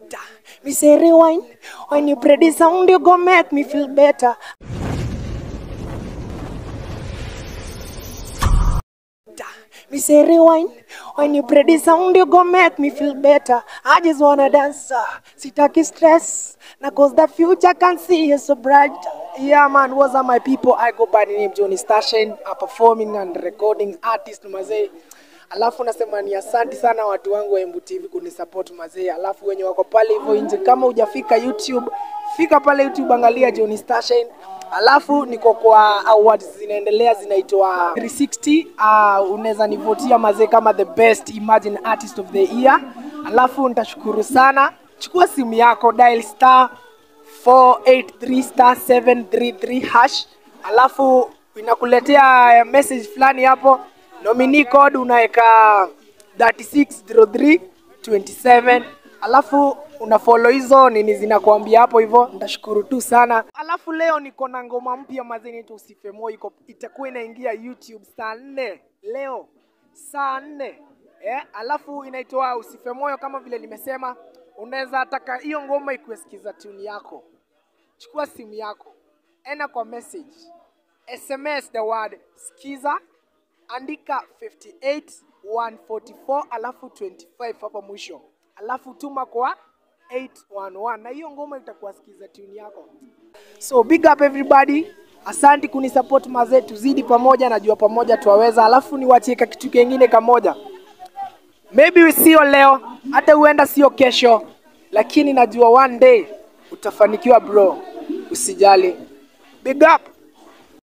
Me say rewind. When you play this sound, you go make me feel better. Me say rewind. When you play this sound, you go make me feel better. I just wanna dance. uh, Sitaki stress. Now cause the future can see is so bright. Yeah man, what's up my people? I go by the name Johnny Stashen, a performing and recording artist mazee. Alafu nasema ni asanti sana watu wangu wa Embu TV kunisupport mazee. Alafu wenye wako pale hivyo nje, kama hujafika YouTube, fika pale YouTube, angalia Johnny Stashen. Alafu niko kwa awards zinaendelea zinaitwa 360. Uh, unaweza nivotia mazee kama the best emerging artist of the year. Alafu nitashukuru sana. Chukua simu yako dial star 483 star 733 hash, alafu inakuletea message fulani hapo, nominee code unaweka 360327 alafu una follow hizo nini zinakuambia hapo hivyo, nitashukuru tu sana. Alafu leo niko na ngoma mpya mazee, inaitwa Usife Moyo, iko itakuwa inaingia YouTube saa nne leo saa nne eh, alafu inaitwa Usife Moyo kama vile nimesema. Unaweza taka hiyo ngoma ikuesikiza tune yako, chukua simu yako, enda kwa message, SMS the word skiza, andika 58 144 alafu 25 hapa mwisho, alafu tuma kwa 811 na hiyo ngoma itakuwa sikiza tune yako. So big up everybody. Asanti kunisupport mazee, tuzidi pamoja, najua pamoja tuwaweza. Alafu niwachie ka kitu kingine kamoja, maybe sio leo, hata huenda sio kesho, lakini najua one day utafanikiwa bro, usijali. Big up.